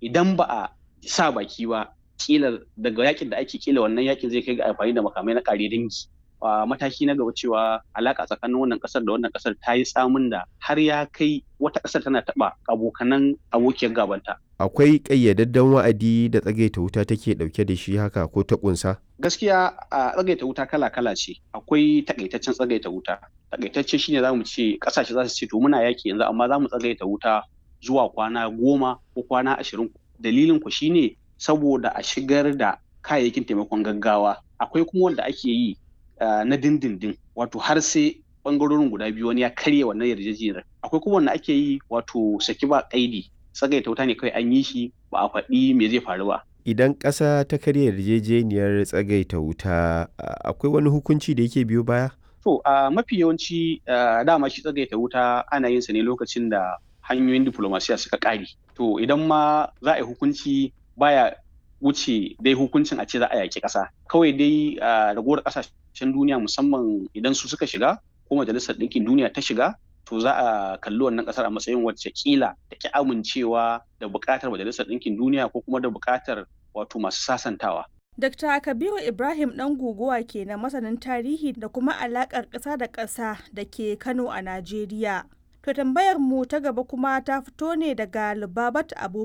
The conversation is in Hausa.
idan ba a sa baki ba kila daga yakin da ake kila wannan yakin zai kai ga amfani da makamai na kare dangi a mataki na gaba cewa alaka tsakanin wannan kasar da wannan kasar ta yi tsamin da har ya kai wata kasar tana taba abokanan abokiyar gabanta akwai ƙayyadadden wa'adi da tsagaita wuta take ɗauke da shi haka ko ta ƙunsa? gaskiya a tsagaita wuta kala-kala ce akwai takaitaccen tsagaita wuta takaitacce shine zamu ce kasashe za su ce to muna yaki yanzu amma za mu tsagaita wuta zuwa kwana goma ko kwana ashirin dalilin ku shine saboda a shigar da kayayyakin taimakon gaggawa akwai kuma wanda ake yi na dindindin wato har sai bangarorin guda biyu wani ya karya wannan yarjejeniyar akwai kuma wanda ake yi wato saki ba kaidi tsagaita wuta ne kawai an yi shi ba a faɗi me zai faru ba idan ƙasa ta karya yarjejeniyar tsagaita wuta akwai wani hukunci da yake biyo baya to mafi yawanci dama shi tsagaita wuta ana yin sa ne lokacin da hanyoyin diplomasiya suka ƙare to idan ma za a yi hukunci baya wuce dai hukuncin a ce za a yaƙi ƙasa kawai dai ragowar ƙasashen duniya musamman idan su suka shiga ko majalisar ɗinkin duniya ta shiga to za a kalli wannan ƙasar a matsayin wacce kila da ki amincewa da buƙatar majalisar ɗinkin duniya ko kuma da buƙatar wato masu sasantawa Dr. Kabiru Ibrahim ɗan guguwa ke na masanin tarihi da kuma alaƙar ƙasa da ƙasa da ke Kano a Najeriya. To tambayar mu ta gaba kuma ta fito ne daga Lubabat Abubakar.